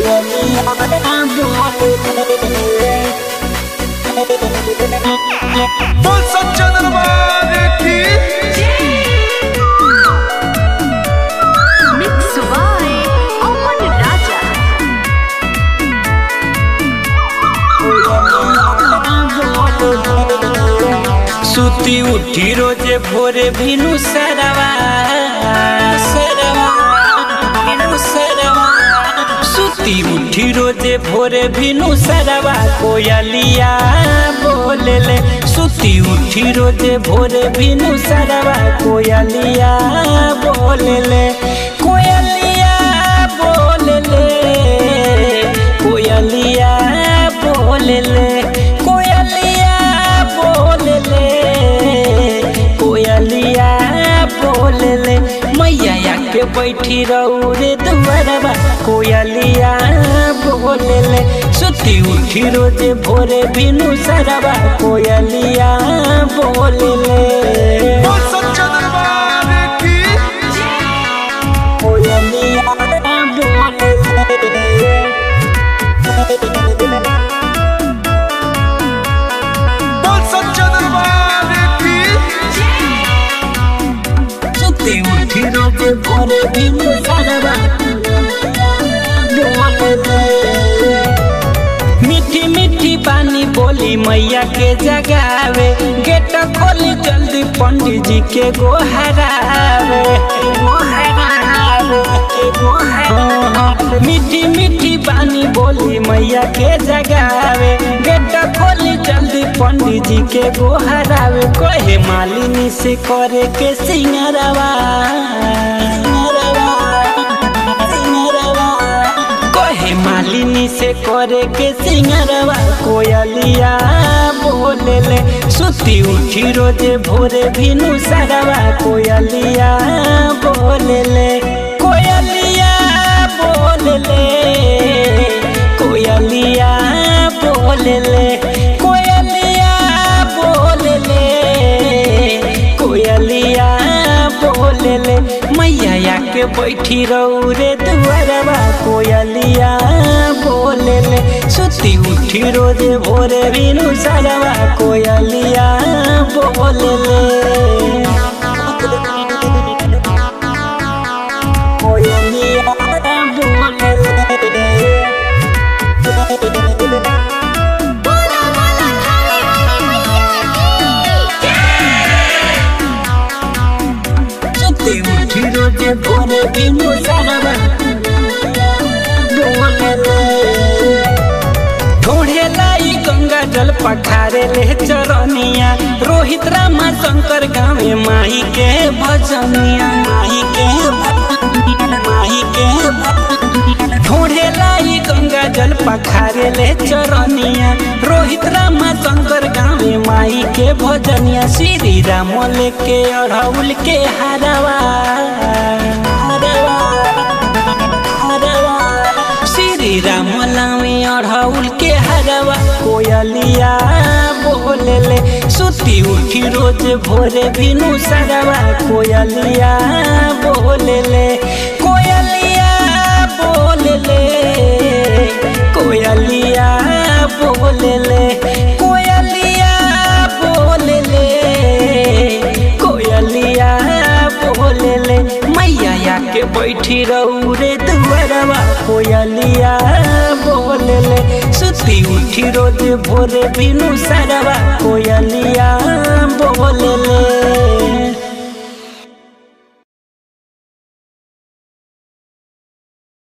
बोल सच्चा दरबार की Mix by Oman Raja. सुती उठी रोजे भोरे भिनु सरवा सरवा भिनु सरवा सुती उठी रोजे भोरे भिनु सरवा कोयलिया बोले ले सुती उठी रोजे भोरे भिनु सरवा कोयलिया बोले ले कोयलिया बोले ले कोयलिया बोले ले कोयलिया बोले ले कोयलिया बोले ले मैया के बैठी रहू रे दुआरबा कोयलिया बोले ले सुती उठी रोजे भोरे बिनु सरबा कोयलिया बोले ले बोल सच्चा दरबार की कोयलिया बोले ले बोल सच्चा दरबार की सुती उठी रोजे भोरे बिनु सरबा मीठी मीठी पानी बोली मैया के जगावे गेट खोली जल्दी पंडित जी के गोहरावे मीठी मीठी पानी बोली मैया के जगावे गेट खोली जल्दी पंडित जी के गोहरावे कहे मालिनी से करे के सिंगरवा कहे मालिनी से करे के सिंगरवा कोयलिया बोले ले सुती उठी रोजे भोरे भिनु सरवा कोयलिया बोले ले कोयलिया बोले ले कोयलिया बोले ले कोयलिया बोले ले कोयलिया बोले ले मैया के बैठी रहू रे दुआरबा कोयलिया बोले ले सुती उठी रोजे भोरे बिनु सरवा कोयलिया बोले ले कोयलिया बोले ले सुती उठी रोजे भोरे बिनु सरवा बोले ले ढोढ़े लाई गंगा जल पखारे ले चरनिया रोहित रामा शंकर गावे माही के भजनिया माही के भजनिया, माही के भजनिया। ढोढ़े लाई गंगा जल पखारे ले चरनिया रोहित रामा शंकर गावे माई के भजनिया श्री राम लेके अढ़ौल के हरवा हरवा हरवा श्री राम लावे अढ़ौल के हरवा कोयलिया बोले ले सुती उठी रोज भोरे बिनु सरवा कोयलिया बोले ले कोयलिया बोले ले कोयलिया बोले ले कोयलिया बोले ले कोयलिया बोले ले मैया के बैठी रहू रे दुआरवा कोयलिया बोले ले सुती उठी रोज भोरे बिनु सरवा कोयलिया